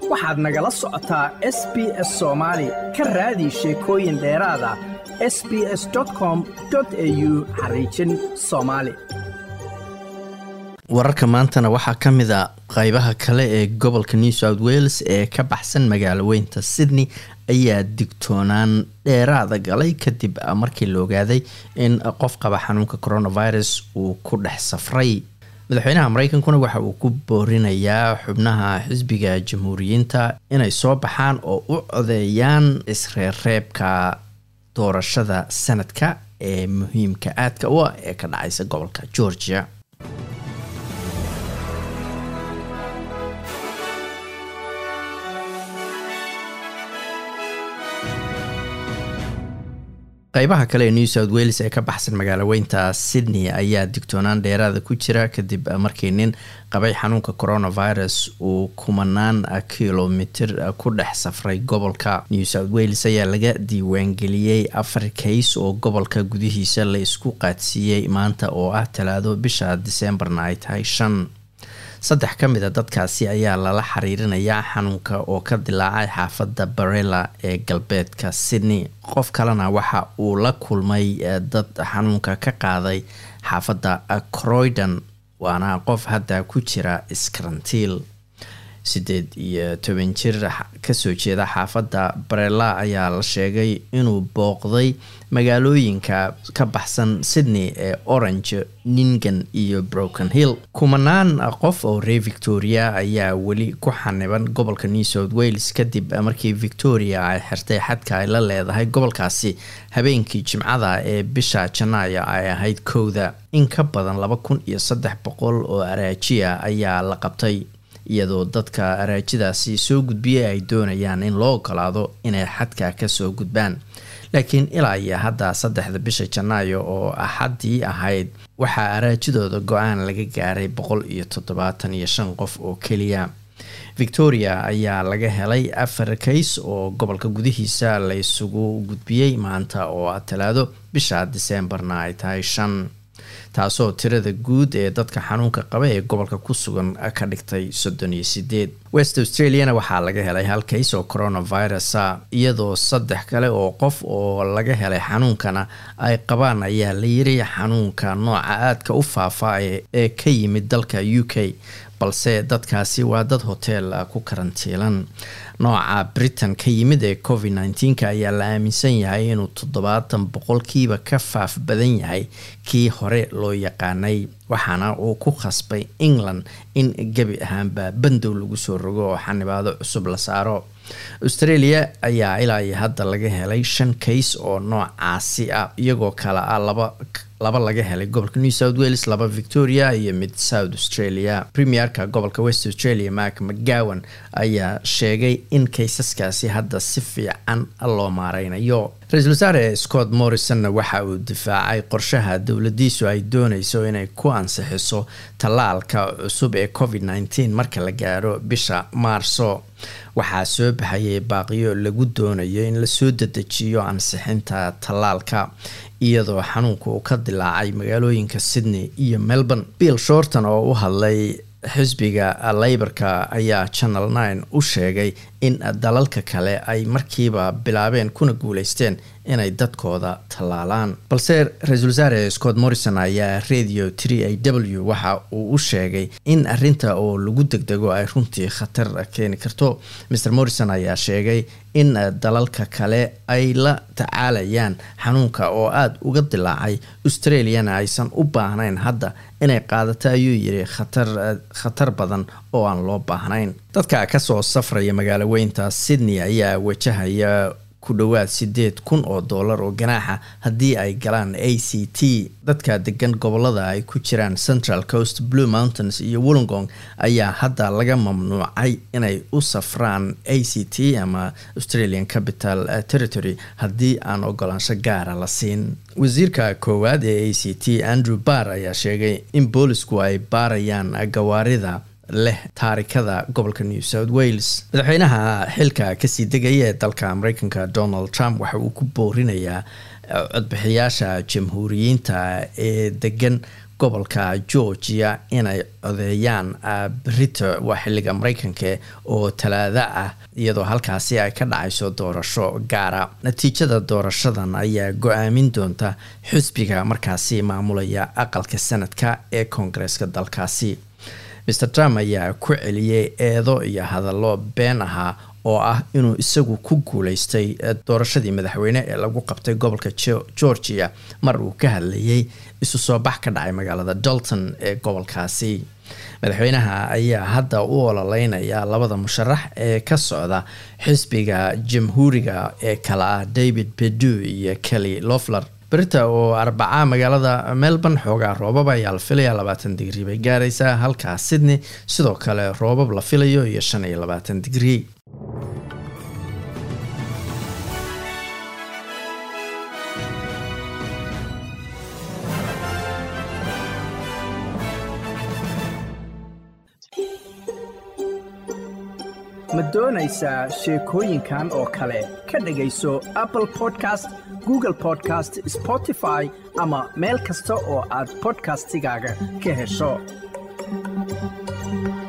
waxaad nagala socotaa s b s soomaali ka raadi sheekooyin dheeraada s b s com au xariijin soomaali wararka maantana waxaa ka mid a qeybaha kale ee gobolka new south wales ee ka baxsan magaalo weynta sydney ayaa digtoonaan dheeraada galay kadib markii la ogaaday in qof qaba xanuunka coronavirus uu ku dhex safray madaxweynaha mareykankuna waxa uu ku boorinayaa xubnaha xisbiga jamhuuriyiinta inay soo baxaan oo u codeeyaan isreerreebka doorashada sanadka ee muhiimka aadka u ah ee ka dhacaysa gobolka georgia qeybaha kale ee new south wales ee ka baxsan magaalo weynta sydney ayaa digtoonaan dheeraada ku jira kadib markii nin qabay xanuunka coronavirus uu kumanaan kilomitir ku dhex safray gobolka new south wales ayaa laga diiwaangeliyey afar kays oo gobolka gudihiisa la isku qaadsiiyey maanta oo ah talaado bisha diseembarna ay tahay shan saddex ka mid a dadkaasi ayaa lala xiriirinayaa xanuunka oo ka dilaacay xaafadda barella ee galbeedka sydney qof kalena waxa uu la kulmay dad xanuunka ka qaaday xaafadda croydon waana qof hadda ku jira iskarantiil siddeed iyo toban jir kasoo jeeda xaafadda barella ayaa la sheegay inuu booqday magaalooyinka ka baxsan sydney ee orange ningan iyo broken hill kumanaan qof oo reer victoria ayaa weli ku xaniban gobolka new south wales kadib markii victoria ay xirtay xadka ay la leedahay gobolkaasi habeenkii jimcada ee bisha janaayo ay ahayd kowda in ka badan laba kun iyo saddex boqol oo araajiya ayaa la qabtay iyadoo dadka araajidaasi soo gudbiyay ay doonayaan in loo ogolaado inay xadka kasoo gudbaan laakiin ilaa iyo hadda saddexda bisha janaayo oo axaddii ahayd waxaa araajidooda go-aan laga gaaray boqol iyo toddobaatan iyo shan qof oo keliya victoria ayaa laga helay afar kays oo gobolka gudihiisa la isugu gudbiyey maanta oo ah talaado bisha diseembarna ay tahay shan taasoo tirada guud ee dadka xanuunka qaba ee gobolka ku sugan ka dhigtay soddon iyo sideed west australiana waxaa laga helay hal kays oo coronavirusa iyadoo saddex kale oo qof oo laga helay xanuunkana ay qabaan ayaa la yiri xanuunka nooca aadka u faafa ee ka yimid dalka u k balse dadkaasi waa dad hotel ku karantiilan nooca britain ka yimid ee covid nneteen-ka ayaa la aaminsan yahay inuu toddobaatan boqolkiiba ka faaf badan yahay kii hore loo yaqaanay waxaana uu ku khasbay england in gebi ahaanba bandow lagu soo rogo oo xanibaado cusub la saaro australia ayaa ilaa iyo hadda laga helay shan kays oo noocaasi ah iyagoo kale ah laba laba laga helay gobolka new south wales laba victoria iyo mid south australia premierka gobolka west australia mark mcgowan ayaa sheegay in kaysaskaasi hadda si fiican loo maareynayo ra-iisul wasaare scott morrisonna waxa uu difaacay qorshaha dowladiisu ay dooneyso inay ku ansixiso tallaalka cusub ee covid nneteen marka la gaaro bisha maarso waxaa soo baxayay baaqiyo lagu doonayo in lasoo dedejiyo ansixinta tallaalka iyadoo xanuunka uu ka dilaacay magaalooyinka sydney iyo melbourne bill shorton oo u hadlay xisbiga leyborka ayaa channel nine u sheegay in dalalka kale ay markiiba bilaabeen kuna guuleysteen inay dadkooda tallaalaan balse ra-iisul wasaare scott morrison ayaa radio tree a w waxa uu u sheegay in arinta oo lagu degdego ay runtii khatar keeni karto mr morrison ayaa sheegay in dalalka kale ay la tacaalayaan xanuunka oo aada uga dilaacay australiana aysan u baahnayn hadda inay qaadato ayuu yiri khatar khatar badan oo aan loo baahnayn dadka kasoo safraya magaalo weynta sydney ayaa wajahaya ku dhowaad sideed kun oo dollar oo ganaaxa haddii ay galaan a c t dadka degan gobolada ay ku jiraan central coast blue mountains iyo wollongong ayaa hadda laga mamnuucay inay u safraan a c t ama australian capital territory haddii aan ogolaansho gaara la siin wasiirka koowaad ee a c t andrew barr ayaa sheegay in boolisku ay baarayaan gawaarida leh taarikada gobolka new south wales madaxweynaha xilka kasii degaya ee dalka mareykanka donald trump waxa uu ku boorinayaa codbixiyaasha jamhuuriyiinta ee degan gobolka georgia inay codeeyaan brito waa xiliga mareykanka oo talaado ah iyadoo halkaasi ay ka dhacayso doorasho gaara natiijada doorashadan ayaa go-aamin doonta xisbiga markaasi maamulaya aqalka sanadka ee koongareeska dalkaasi mr trump ayaa ku celiyey eedo iyo hadallo been ahaa oo ah inuu isagu ku guuleystay doorashadii madaxweyne ee lagu qabtay gobolka georgia mar uu ka hadlayay isu soo bax ka dhacay magaalada dalton ee gobolkaasi madaxweynaha ayaa hadda u ololeynaya labada musharax ee ka socda xisbiga jamhuuriga ee kale ah david bedu iyo kelly lofler berita oo arbaca magaalada melbourne xoogaa roobab ayaa la filaya labaatan digrii bay gaaraysaa halkaa sydney sidoo kale roobab la filayo iyo shan iyo labaatan digrii ma doonaysaa sheekooyinkan oo kale ka dhegayso apple podcast google podcast spotify ama meel kasta oo aad bodkastigaaga ka hesho